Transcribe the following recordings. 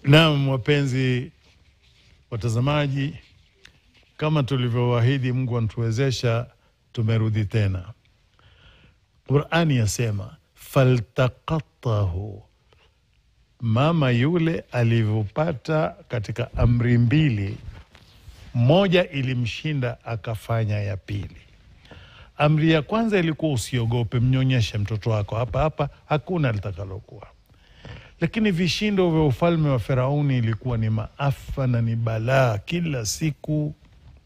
Naam, wapenzi watazamaji, kama tulivyowaahidi, Mungu anatuwezesha, tumerudi tena. Qurani yasema faltaqatahu, mama yule alivyopata katika amri mbili, moja ilimshinda akafanya ya pili. Amri ya kwanza ilikuwa usiogope, mnyonyeshe mtoto wako hapa hapa, hakuna litakalokuwa lakini vishindo vya ufalme wa Firauni ilikuwa ni maafa na ni balaa, kila siku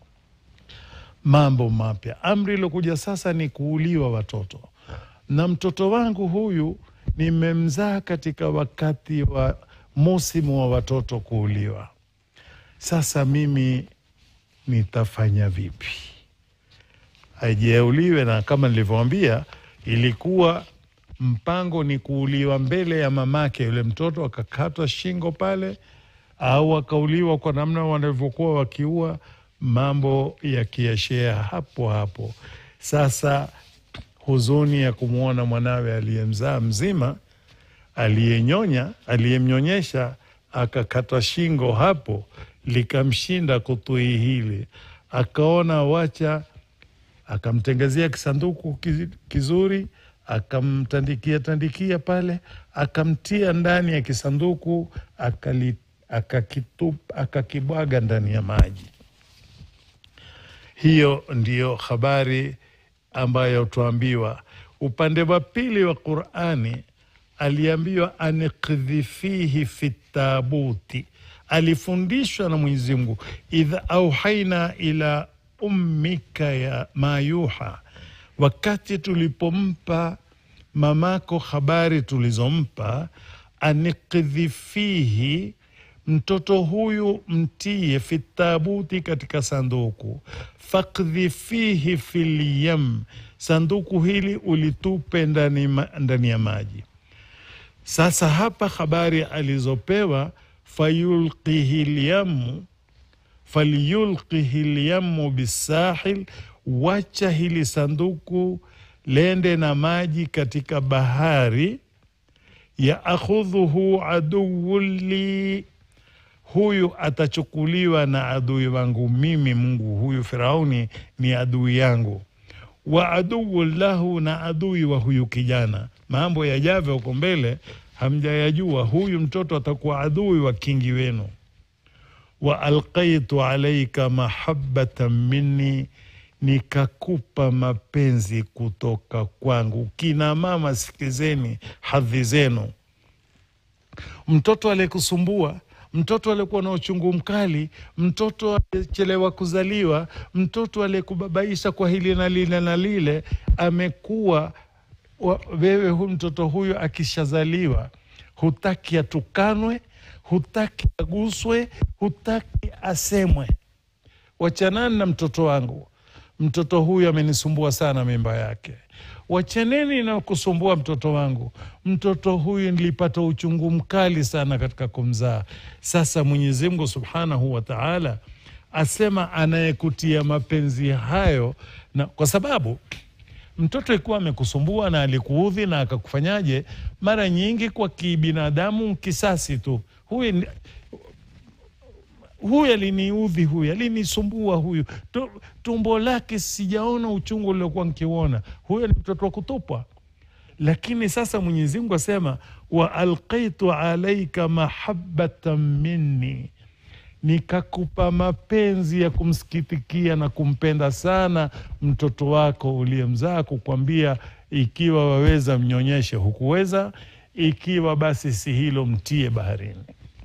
mambo mapya. Amri iliyokuja sasa ni kuuliwa watoto, na mtoto wangu huyu nimemzaa katika wakati wa musimu wa watoto kuuliwa. Sasa mimi nitafanya vipi? Ajiauliwe, na kama nilivyoambia, ilikuwa mpango ni kuuliwa mbele ya mamake yule mtoto, akakatwa shingo pale, au akauliwa kwa namna wanavyokuwa wakiua, mambo yakiashea hapo hapo. Sasa huzuni ya kumwona mwanawe aliyemzaa mzima, aliyenyonya, aliyemnyonyesha akakatwa shingo hapo, likamshinda kutui hili, akaona wacha, akamtengezea kisanduku kizuri akamtandikia tandikia pale, akamtia ndani ya kisanduku, akakibwaga ndani ya maji. Hiyo ndiyo habari ambayo tuambiwa. Upande wa pili wa Qurani aliambiwa anikdhifihi fi tabuti, alifundishwa na Mwenyezi Mungu, idha auhaina ila ummika ya mayuha wakati tulipompa mamako habari tulizompa, anikdhifihi, mtoto huyu mtie, fitabuti, katika sanduku, fakdhifihi fil yam, sanduku hili ulitupe ndani, ndani ya maji. Sasa hapa habari alizopewa, fayulqihi lyamu falyulqihi lyamu bisahil wacha hili sanduku lende na maji katika bahari. ya akhudhuhu aduwu li, huyu atachukuliwa na adui wangu mimi Mungu. Huyu Firauni ni adui yangu, wa aduwu lahu, na adui wa huyu kijana. Mambo yajavyo huko mbele hamjayajua. Huyu mtoto atakuwa adui wa kingi wenu. wa alqaitu alaika mahabbatan minni nikakupa mapenzi kutoka kwangu. Kina mama, sikizeni hadhi zenu. Mtoto aliyekusumbua, mtoto aliyekuwa na uchungu mkali, mtoto aliyechelewa kuzaliwa, mtoto aliyekubabaisha kwa hili na lile na lile, amekuwa wewe, hu mtoto huyo akishazaliwa, hutaki atukanwe, hutaki aguswe, hutaki asemwe. Wachanani na mtoto wangu mtoto huyu amenisumbua sana, mimba yake. Wachaneni na kusumbua mtoto wangu. Mtoto huyu nilipata uchungu mkali sana katika kumzaa. Sasa Mwenyezi Mungu subhanahu wa taala asema anayekutia mapenzi hayo, na kwa sababu mtoto ikuwa amekusumbua na alikuudhi na akakufanyaje, mara nyingi kwa kibinadamu kisasi tu, huyu huyu aliniudhi, huyu alinisumbua, huyu tumbo lake sijaona uchungu uliokuwa nkiuona, huyo ni mtoto wa kutupwa. Lakini sasa Mwenyezi Mungu asema wa alqaitu alaika mahabbatan minni, nikakupa mapenzi ya kumsikitikia na kumpenda sana mtoto wako uliyemzaa, kukwambia ikiwa waweza mnyonyeshe, hukuweza. Ikiwa basi si hilo, mtie baharini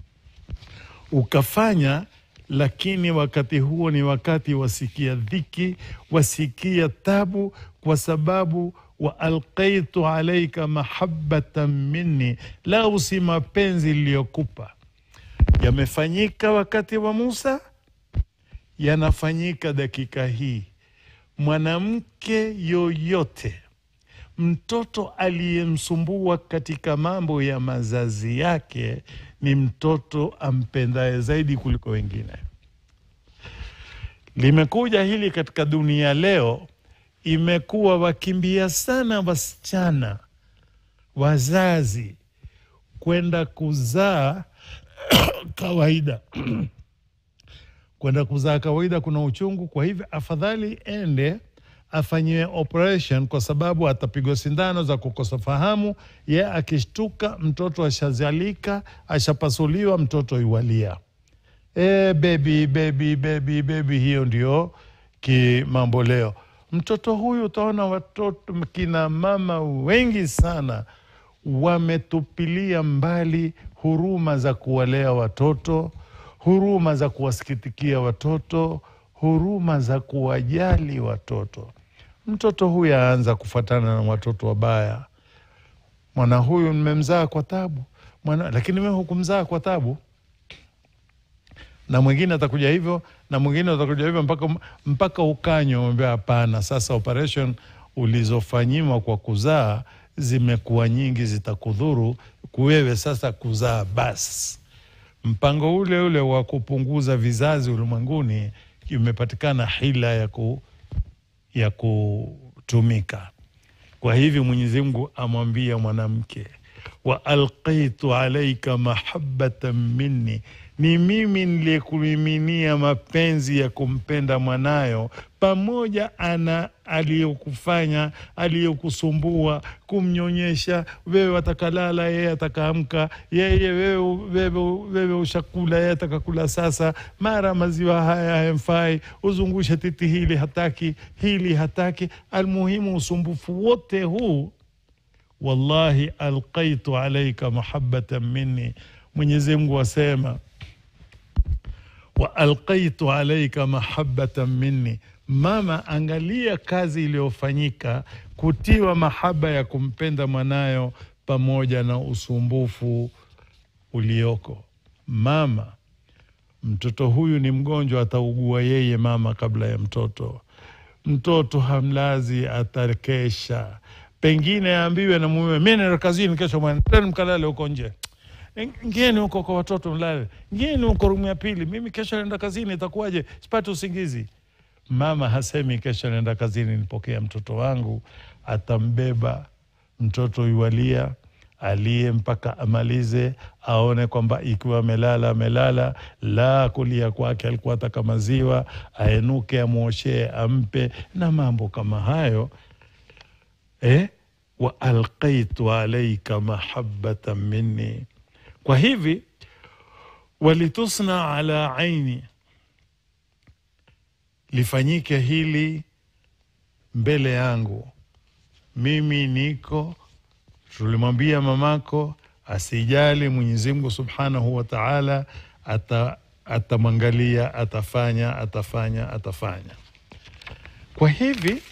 ukafanya lakini wakati huo ni wakati wasikia dhiki, wasikia tabu, kwa sababu wa alqaitu alaika mahabbatan minni, lau si mapenzi liyokupa yamefanyika wakati wa Musa, yanafanyika dakika hii. Mwanamke yoyote, mtoto aliyemsumbua katika mambo ya mazazi yake ni mtoto ampendaye zaidi kuliko wengine. Limekuja hili katika dunia leo, imekuwa wakimbia sana wasichana wazazi kwenda kuzaa kawaida kwenda kuzaa kawaida kuna uchungu, kwa hivyo afadhali ende afanyiwe operation, kwa sababu atapigwa sindano za kukosa fahamu. Ye akishtuka, mtoto ashazalika, ashapasuliwa, mtoto iwalia e, bebi bebi bebi bebi. Hiyo ndio kimambo leo. Mtoto huyu utaona watoto kina mama wengi sana wametupilia mbali huruma za kuwalea watoto, huruma za kuwasikitikia watoto, huruma za kuwajali watoto. Mtoto huyu aanza kufuatana na watoto wabaya. Mwana huyu nimemzaa kwa tabu mwana, lakini mimi hukumzaa kwa tabu. Na mwingine atakuja hivyo na mwingine atakuja hivyo mpaka, mpaka ukanywa mwambia hapana, sasa operation ulizofanyiwa kwa kuzaa zimekuwa nyingi, zitakudhuru kuwewe sasa kuzaa basi. Mpango ule ule wa kupunguza vizazi ulimwenguni imepatikana hila ya, ku, ya kutumika. Kwa hivyo Mwenyezi Mungu amwambia mwanamke, wa alqaitu alaika mahabbatan minni, ni mimi niliyekumiminia mapenzi ya kumpenda mwanayo, pamoja ana aliyokufanya aliyokusumbua, kumnyonyesha wewe, watakalala yeye atakaamka, yeye wewe, wewe, wewe ushakula yeye atakakula. Sasa mara maziwa haya hayamfai, uzungushe titi hili hataki, hili hataki. Almuhimu usumbufu wote huu wallahi alqaitu alaika mahabbatan minni. Mwenyezi Mungu asema wa alqaitu alaika mahabbatan minni. Mama, angalia kazi iliyofanyika kutiwa mahaba ya kumpenda mwanayo pamoja na usumbufu ulioko. Mama, mtoto huyu ni mgonjwa, ataugua yeye mama kabla ya mtoto. Mtoto hamlazi, atakesha pengine aambiwe na mume, mi naenda kazini kesho, mwendeni mkalale huko nje, ngeni huko kwa watoto mlale, ngeni huko rumu ya pili, mimi kesho naenda kazini, itakuwaje? Sipati usingizi. Mama hasemi kesho naenda kazini, nipokea mtoto wangu, atambeba mtoto yualia aliye mpaka amalize, aone kwamba ikiwa amelala amelala, la kulia kwake alikuwa ataka maziwa, aenuke amwoshee, ampe na mambo kama hayo eh? wa alqaitu alaika mahabbatan minni. Kwa hivi walitusna ala aini, lifanyike hili mbele yangu mimi niko. Tulimwambia mamako asijali, Mwenyezi Mungu subhanahu wa taala atamwangalia, atafanya atafanya atafanya. Kwa hivi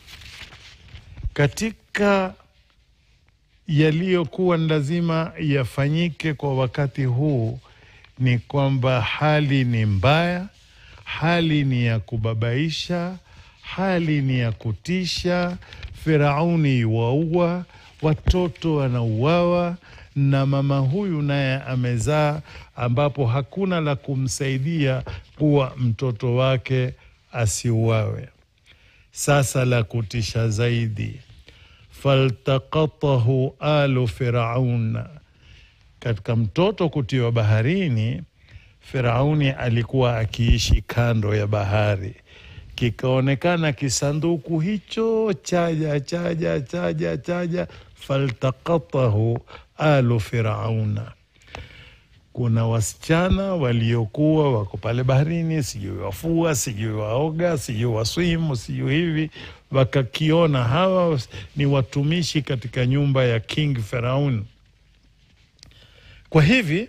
katika yaliyokuwa ni lazima yafanyike kwa wakati huu ni kwamba hali ni mbaya, hali ni ya kubabaisha, hali ni ya kutisha. Firauni waua watoto, wanauawa na mama huyu naye amezaa, ambapo hakuna la kumsaidia kuwa mtoto wake asiuawe. Sasa la kutisha zaidi, faltaqatahu alu firaun, katika mtoto kutiwa baharini. Firauni alikuwa akiishi kando ya bahari, kikaonekana kisanduku hicho chaja chaja chaja chaja, faltaqatahu alu firauna kuna wasichana waliokuwa wako pale baharini, sijui wafua, sijui waoga, sijui waswimu, sijui hivi, wakakiona hawa ni watumishi katika nyumba ya King Firaun. Kwa hivi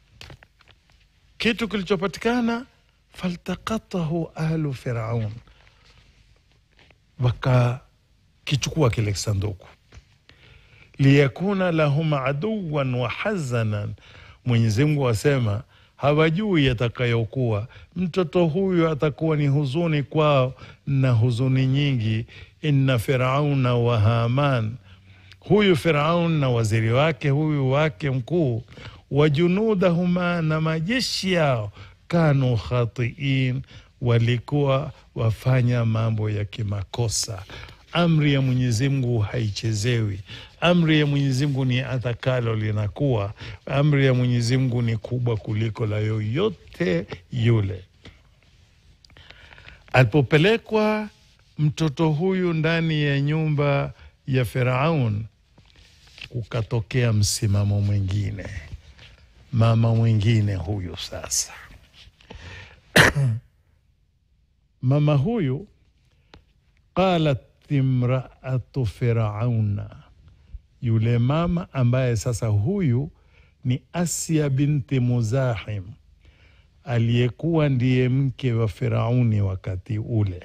kitu kilichopatikana, faltaqatahu ahlu Firaun, wakakichukua kile kisanduku, liyakuna lahum aduwan wa hazanan Mwenyezi Mungu asema hawajui yatakayokuwa. Mtoto huyu atakuwa ni huzuni kwao na huzuni nyingi. Inna firauna wa Haman, huyu Firaun na waziri wake huyu wake mkuu, wa junudahuma, na majeshi yao, kanu khatiin, walikuwa wafanya mambo ya kimakosa. amri ya Mwenyezi Mungu haichezewi. Amri ya Mwenyezi Mungu ni atakalo linakuwa. Amri ya Mwenyezi Mungu ni kubwa kuliko la yoyote yule. Alipopelekwa mtoto huyu ndani ya nyumba ya Firaun, kukatokea msimamo mwingine, mama mwingine huyu sasa mama huyu qalat imraatu firauna, yule mama ambaye sasa huyu ni Asia binti Muzahim aliyekuwa ndiye mke wa Firauni wakati ule.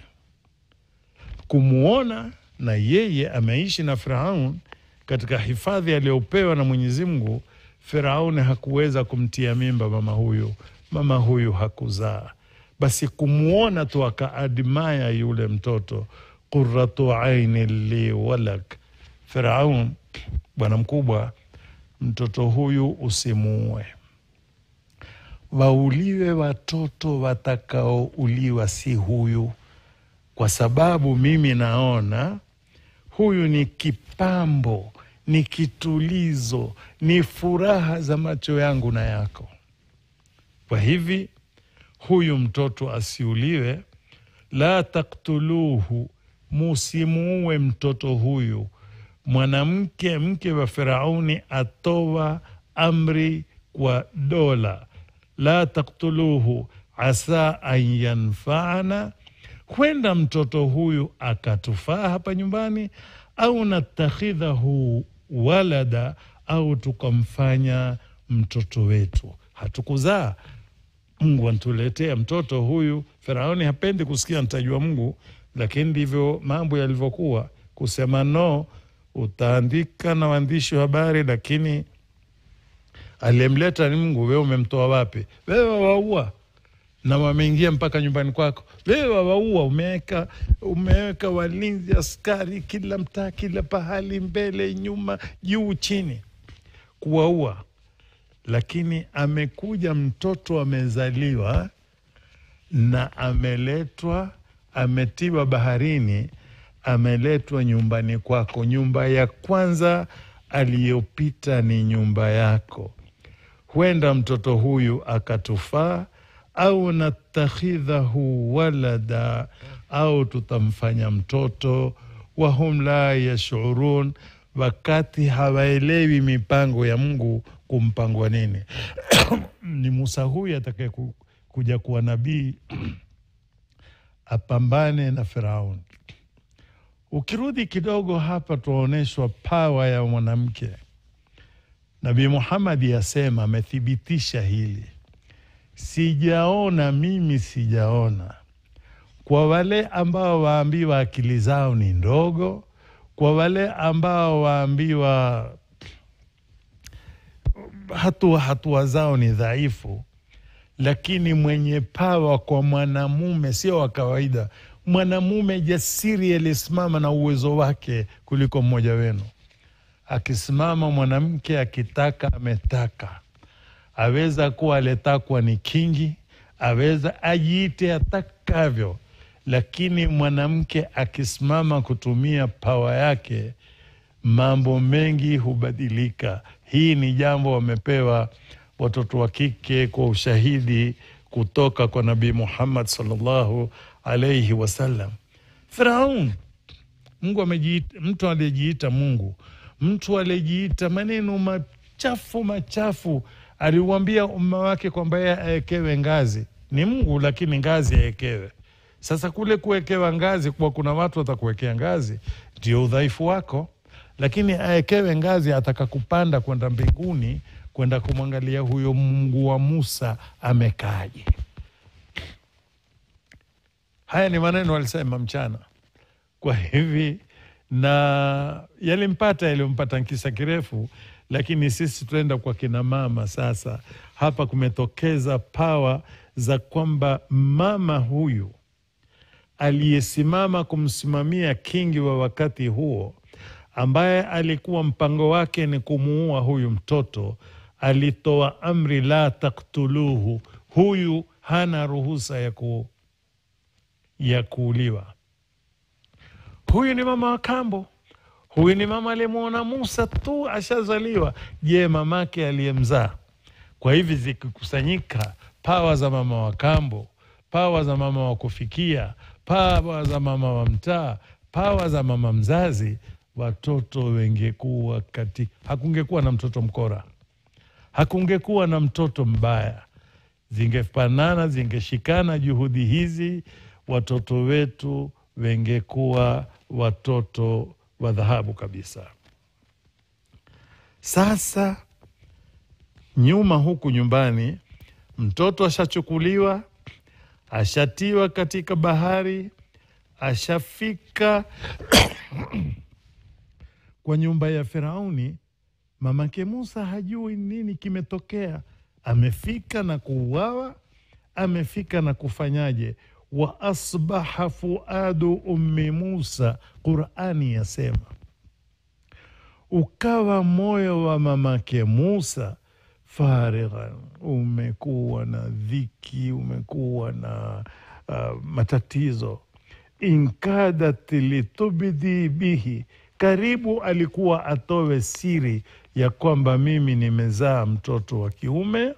Kumwona na yeye ameishi na Firaun katika hifadhi aliyopewa na Mwenyezi Mungu, Firauni hakuweza kumtia mimba mama huyu, mama huyu hakuzaa. Basi kumwona tu akaadimaya yule mtoto, qurratu aini li walak. Firaun, bwana mkubwa, mtoto huyu usimuue, wauliwe watoto watakaouliwa si huyu, kwa sababu mimi naona huyu ni kipambo, ni kitulizo, ni furaha za macho yangu na yako. Kwa hivi huyu mtoto asiuliwe. La taktuluhu, musimuue mtoto huyu. Mwanamke mke wa Firauni atoa amri kwa dola, la taktuluhu asa an yanfaana, kwenda mtoto huyu akatufaa hapa nyumbani, au natakhidhahu walada, au tukamfanya mtoto wetu. Hatukuzaa Mungu antuletea mtoto huyu. Firauni hapendi kusikia mtajua Mungu, lakini ndivyo mambo yalivyokuwa. Kusema no, utaandika na waandishi wa habari, lakini aliyemleta ni Mungu. Wewe umemtoa wapi? Wewe wawaua na wameingia mpaka nyumbani kwako, wewe wawaua. Umeweka umeweka walinzi, askari kila mtaa, kila pahali, mbele, nyuma, juu, chini, kuwaua lakini amekuja mtoto amezaliwa na ameletwa, ametiwa baharini, ameletwa nyumbani kwako. Nyumba ya kwanza aliyopita ni nyumba yako. Huenda mtoto huyu akatufaa, au natakhidhahu walada, au tutamfanya mtoto. Wahum la yashurun, wakati hawaelewi mipango ya Mungu kumpangwa nini. Ni Musa huyu atakaye kuja kuwa nabii apambane na Firauni. Ukirudi kidogo hapa, tunaonyeshwa pawa ya mwanamke. Nabii Muhammadi asema, amethibitisha hili, sijaona mimi, sijaona kwa wale ambao waambiwa akili zao ni ndogo, kwa wale ambao waambiwa hatua hatua zao ni dhaifu, lakini mwenye pawa kwa mwanamume sio wa kawaida. Mwanamume jasiri aliyesimama na uwezo wake kuliko mmoja wenu. Akisimama mwanamke akitaka, ametaka, aweza kuwa aliyetakwa ni kingi, aweza ajiite atakavyo, lakini mwanamke akisimama kutumia pawa yake, mambo mengi hubadilika. Hii ni jambo wamepewa watoto wa kike kwa ushahidi kutoka kwa Nabii Muhammad sallallahu alaihi wasallam. Firaun, Mungu amejiita, mtu aliyejiita Mungu, mtu aliyejiita maneno machafu machafu, aliuambia umma wake kwamba yeye awekewe ngazi. Ni Mungu, lakini ngazi awekewe. Sasa kule kuwekewa ngazi, kuwa kuna watu watakuwekea ngazi, ndio udhaifu wako lakini awekewe ngazi, ataka kupanda kwenda mbinguni, kwenda kumwangalia huyo Mungu wa Musa amekaaje. Haya ni maneno alisema mchana. Kwa hivi na yalimpata yaliyompata nkisa kirefu, lakini sisi tunaenda kwa kina mama sasa. Hapa kumetokeza pawa za kwamba mama huyu aliyesimama kumsimamia kingi wa wakati huo ambaye alikuwa mpango wake ni kumuua huyu mtoto, alitoa amri la taktuluhu, huyu hana ruhusa ya, ku, ya kuuliwa. huyu ni mama wa kambo huyu ni mama aliyemwona musa tu ashazaliwa je mamake aliyemzaa kwa hivi zikikusanyika pawa za mama wa kambo pawa za mama wa kufikia pawa za mama wa mtaa pawa za mama mzazi watoto wengekuwa kati hakungekuwa na mtoto mkora hakungekuwa na mtoto mbaya zingefanana zingeshikana juhudi hizi watoto wetu wengekuwa watoto wa dhahabu kabisa sasa nyuma huku nyumbani mtoto ashachukuliwa ashatiwa katika bahari ashafika kwa nyumba ya firauni mamake musa hajui nini kimetokea amefika na kuuawa amefika na kufanyaje wa asbaha fuadu ummi musa qurani yasema ukawa moyo wa mamake musa farighan umekuwa na dhiki umekuwa na uh, matatizo inkadat litubdi bihi karibu alikuwa atowe siri ya kwamba mimi nimezaa mtoto wa kiume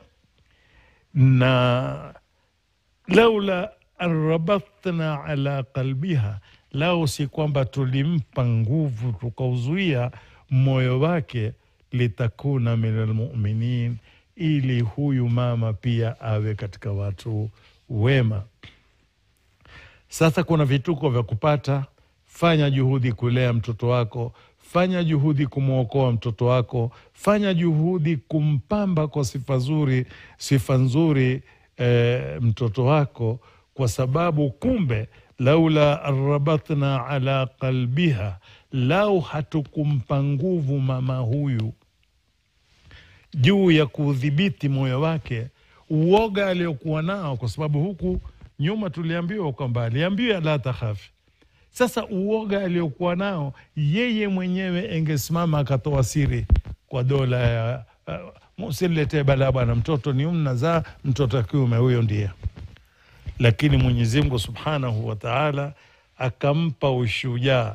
na laula an rabatna ala qalbiha lao si kwamba tulimpa nguvu tukauzuia moyo wake litakuna min almuminin ili huyu mama pia awe katika watu wema sasa kuna vituko vya kupata fanya juhudi kulea mtoto wako fanya juhudi kumwokoa mtoto wako fanya juhudi kumpamba kwa sifa zuri sifa nzuri e, mtoto wako kwa sababu kumbe laula rabatna ala qalbiha lau hatukumpa nguvu mama huyu juu ya kuudhibiti moyo wake uoga aliokuwa nao kwa sababu huku nyuma tuliambiwa kwamba aliambiwa la takhafi sasa uoga aliokuwa nao yeye mwenyewe engesimama akatoa siri kwa dola ya uh, msiletee balaa bwana mtoto ni mnazaa mtoto wa kiume huyo ndiye lakini mwenyezi mungu subhanahu wa taala akampa ushujaa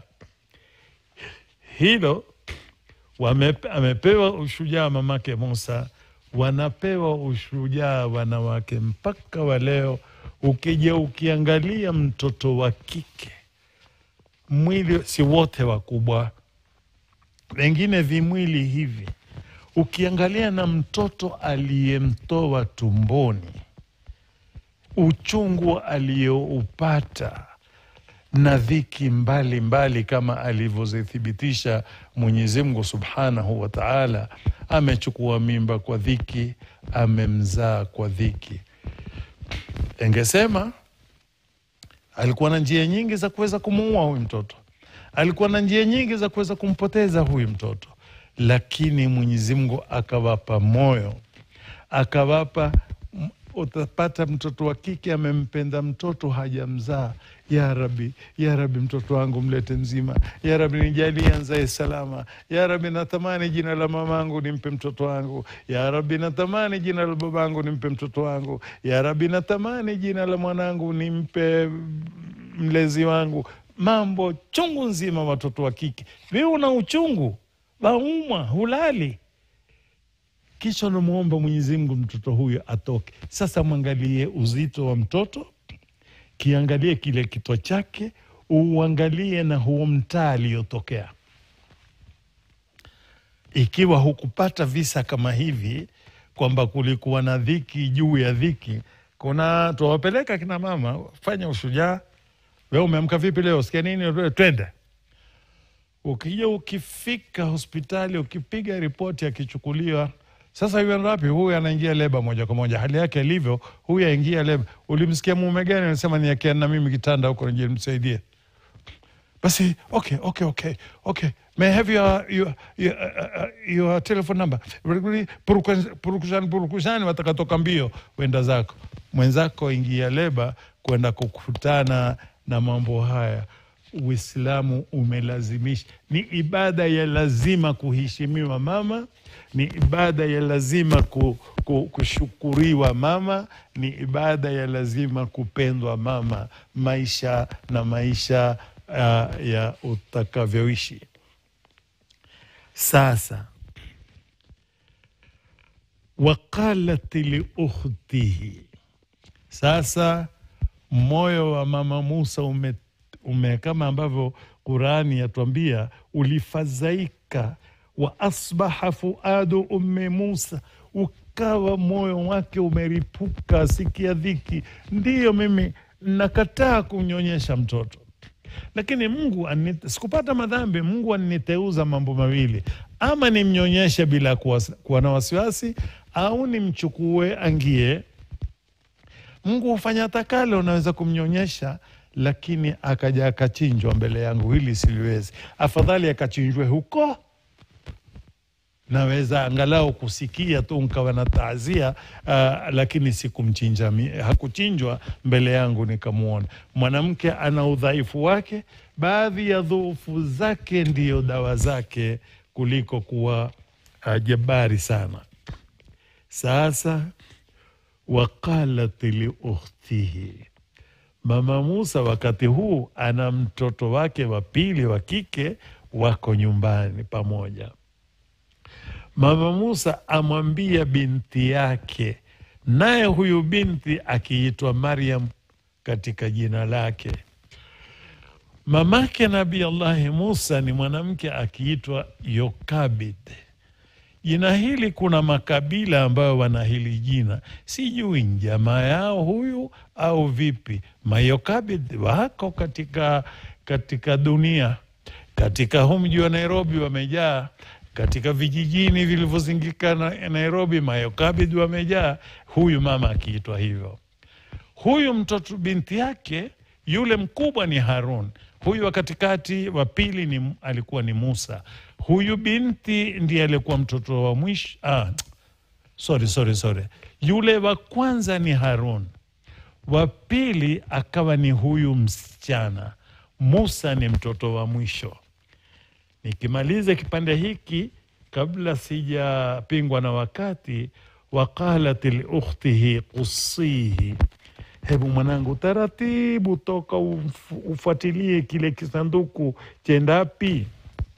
hilo wame, amepewa ushujaa mamake musa wanapewa ushujaa wanawake mpaka wa leo ukija ukiangalia mtoto wa kike mwili si wote wakubwa wengine vimwili hivi ukiangalia na mtoto aliyemtoa tumboni uchungu aliyoupata na dhiki mbalimbali mbali kama alivyozithibitisha Mwenyezi Mungu subhanahu wa taala. Amechukua mimba kwa dhiki, amemzaa kwa dhiki. Engesema alikuwa na njia nyingi za kuweza kumuua huyu mtoto, alikuwa na njia nyingi za kuweza kumpoteza huyu mtoto, lakini Mwenyezi Mungu akawapa moyo, akawapa utapata mtoto wa kike amempenda mtoto hajamzaa. Ya Rabi, ya Rabi, mtoto wangu mlete mzima. Ya Rabi, nijalie anzae salama. Ya Rabi, natamani jina la mamangu nimpe mtoto wangu. Ya Rabi, natamani jina la babangu nimpe mtoto wangu. Ya Rabi, natamani jina la mwanangu nimpe mlezi wangu. Mambo chungu nzima, watoto wa kike vi una uchungu, waumwa, hulali kisha unamwomba Mwenyezi Mungu mtoto huyo atoke. Sasa mwangalie uzito wa mtoto, kiangalie kile kitwa chake, uangalie na huo mtaa aliyotokea. Ikiwa hukupata visa kama hivi kwamba kulikuwa na dhiki juu ya dhiki, kuna tuwapeleka kina mama, fanya ushujaa. We umeamka vipi leo? Sikia nini? Twende. Ukija ukifika hospitali, ukipiga ripoti, akichukuliwa sasa huyu wapi? Huyu anaingia leba moja kwa moja, hali yake ilivyo, huyu aingia leba. Ulimsikia mume gani anasema niekea na mimi kitanda huko nije nimsaidie? Basi okay, okay, okay, okay. May I have your, your, your, uh, your telephone number? Purukushani, purukushani, watakatoka mbio, wenda zako. Mwenzako ingia leba kwenda kukutana na mambo haya. Uislamu umelazimisha, ni ibada ya lazima kuheshimiwa mama, ni ibada ya lazima ku, ku, kushukuriwa mama, ni ibada ya lazima kupendwa mama, maisha na maisha uh, ya utakavyoishi. Sasa waqalat liukhtihi, sasa moyo wa mama Musa ume, ume kama ambavyo Qurani yatuambia ulifadhaika, wa asbaha fuadu ummi Musa, ukawa moyo wake umeripuka, sikia dhiki. Ndiyo, mimi nakataa kunyonyesha mtoto lakini Mungu anite, sikupata madhambi. Mungu aniniteuza mambo mawili, ama nimnyonyeshe bila kuwa, kuwa na wasiwasi, au nimchukue angie. Mungu hufanya takale, unaweza kumnyonyesha, lakini akaja akachinjwa mbele yangu, hili siliwezi. Afadhali akachinjwe huko, naweza angalau kusikia tu nkawa na taazia uh, lakini sikumchinja, hakuchinjwa mbele yangu nikamwona. Mwanamke ana udhaifu wake, baadhi ya dhuufu zake ndiyo dawa zake kuliko kuwa uh, jabari sana. Sasa waqalat liukhtihi, mama Musa wakati huu ana mtoto wake wa pili wa kike, wako nyumbani pamoja. Mama Musa amwambia binti yake, naye huyu binti akiitwa Maryam katika jina lake. Mamake Nabii Allahi Musa ni mwanamke akiitwa Yokabid. Jina hili kuna makabila ambayo wana hili jina, sijui jamaa yao huyu au vipi. Mayokabid wako katika, katika dunia, katika huu mji wa Nairobi wamejaa katika vijijini vilivyozingika na Nairobi, mayokabid wamejaa. Huyu mama akiitwa hivyo. Huyu mtoto binti yake yule mkubwa ni Harun, huyu wa katikati wa pili ni, alikuwa ni Musa. Huyu binti ndiye alikuwa mtoto wa mwisho. Ah, sorry, sorry, sorry. Yule wa kwanza ni Harun, wa pili akawa ni huyu msichana. Musa ni mtoto wa mwisho. Nikimaliza kipande hiki kabla sijapingwa na wakati, waqalat liukhtihi qussihi, hebu mwanangu, taratibu toka uf, ufuatilie kile kisanduku chendapi.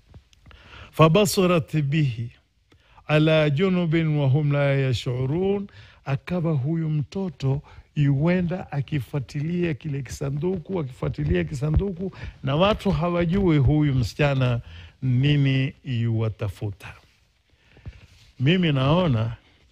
Fabasurat bihi ala junubin wahum la yashurun, akawa huyu mtoto yuenda akifuatilia kile kisanduku, akifuatilia kisanduku, na watu hawajui huyu msichana nini yuwatafuta. Mimi naona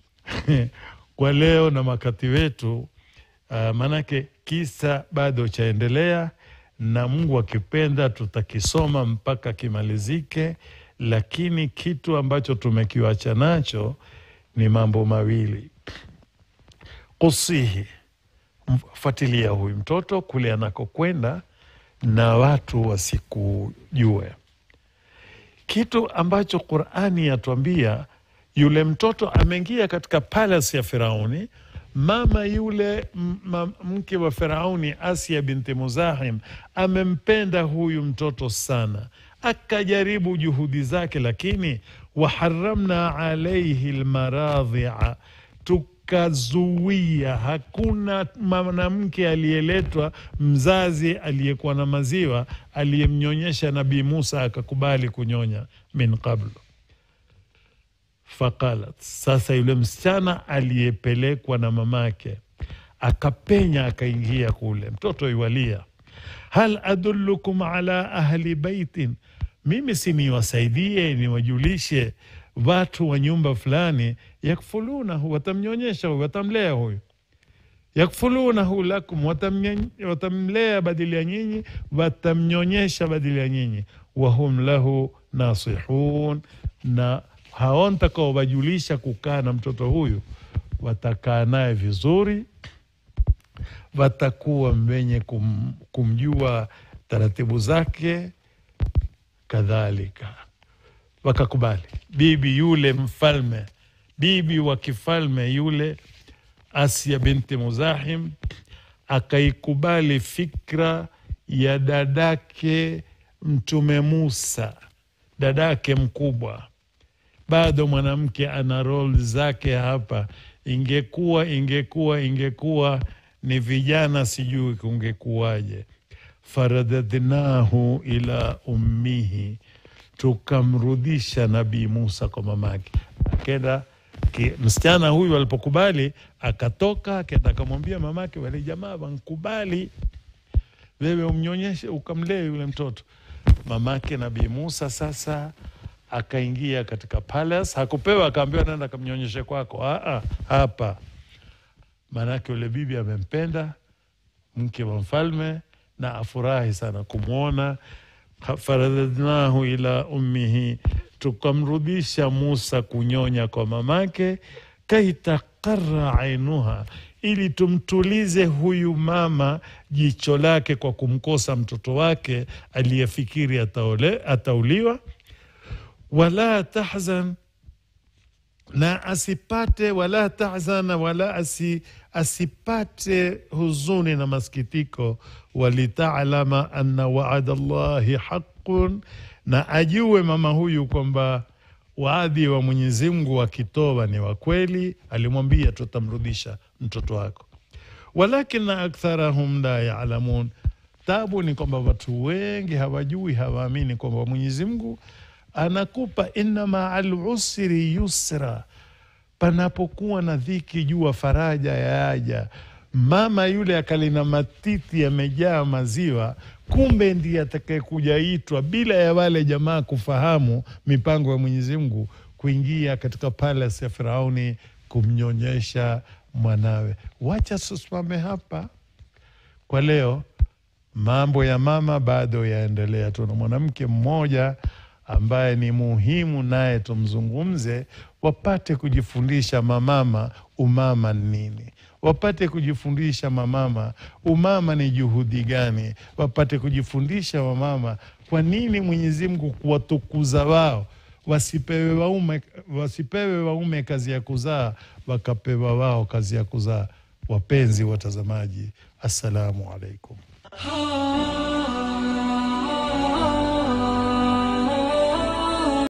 kwa leo na makati wetu uh, maanake kisa bado chaendelea, na Mungu akipenda tutakisoma mpaka kimalizike, lakini kitu ambacho tumekiwacha nacho ni mambo mawili. Kusihi, fuatilia huyu mtoto kule anakokwenda na watu wasikujue kitu ambacho Qurani yatuambia. Yule mtoto ameingia katika palace ya Firauni. Mama yule mke wa Firauni, Asia binti Muzahim, amempenda huyu mtoto sana, akajaribu juhudi zake, lakini waharamna alaihi lmaradhia tukazuia. Hakuna mwanamke aliyeletwa mzazi aliyekuwa na maziwa aliyemnyonyesha Nabii Musa akakubali kunyonya min qablu. Faqalat, sasa yule msichana aliyepelekwa na mamake akapenya akaingia kule, mtoto iwalia, hal adullukum ala ahli baitin, mimi si niwasaidie niwajulishe watu wa nyumba fulani, yakfulunahu, watamnyonyesha huyu, watamlea huyu, yakfulunahu lakum, watamlea badili ya nyinyi, watamnyonyesha badili ya nyinyi, wahum lahu nasihun, na hao ntakao wajulisha kukaa na mtoto huyu watakaa naye vizuri, watakuwa wenye kum, kumjua taratibu zake kadhalika wakakubali. Bibi yule mfalme, bibi wa kifalme yule Asia binti Muzahim akaikubali fikra ya dadake Mtume Musa, dadake mkubwa. Bado mwanamke ana rol zake hapa. Ingekuwa ingekuwa ingekuwa ni vijana, sijui kungekuwaje. faradadnahu ila ummihi, tukamrudisha Nabii Musa kwa mamake. Akenda ki- msichana huyu alipokubali, akatoka akenda akamwambia mamake, wale jamaa wankubali wewe umnyonyeshe ukamlee yule mtoto. Mamake Nabii Musa sasa akaingia katika palace, hakupewa akaambiwa nenda kamnyonyeshe kwako. Aa, hapa maanake yule bibi amempenda mke wa mfalme na afurahi sana kumwona. faradadnahu ila ummihi, tukamrudisha Musa kunyonya kwa mamake, kaitaqara ainuha, ili tumtulize huyu mama jicho lake kwa kumkosa mtoto wake aliyefikiri ataole, atauliwa. Wala tahzan na asipate wala tahzana wala asi, asipate huzuni na masikitiko, walitalama anna waada llahi haqun, na ajue mama huyu kwamba waadhi wa Mwenyezi Mungu wakitoa ni wa kweli. Alimwambia tutamrudisha mtoto wako, walakina aktharahum la yalamun. Tabu ni kwamba watu wengi hawajui, hawaamini kwamba Mwenyezi Mungu anakupa inna maa lusri yusra, panapokuwa na dhiki jua faraja yaja. Mama yule akalina matiti yamejaa maziwa, kumbe ndiye atakayekuja itwa bila ya wale jamaa kufahamu mipango ya Mwenyezi Mungu, kuingia katika palace ya Firauni kumnyonyesha mwanawe. Wacha tusimame hapa kwa leo. Mambo ya mama bado yaendelea. Tuna mwanamke mmoja ambaye ni muhimu, naye tumzungumze, wapate kujifundisha mamama umama ni nini, wapate kujifundisha mamama umama ni juhudi gani, wapate kujifundisha wamama kwa nini Mwenyezi Mungu kuwatukuza wao wasipewe waume, wasipewe waume kazi ya kuzaa, wakapewa wao kazi ya kuzaa. Wapenzi watazamaji, assalamu alaikum.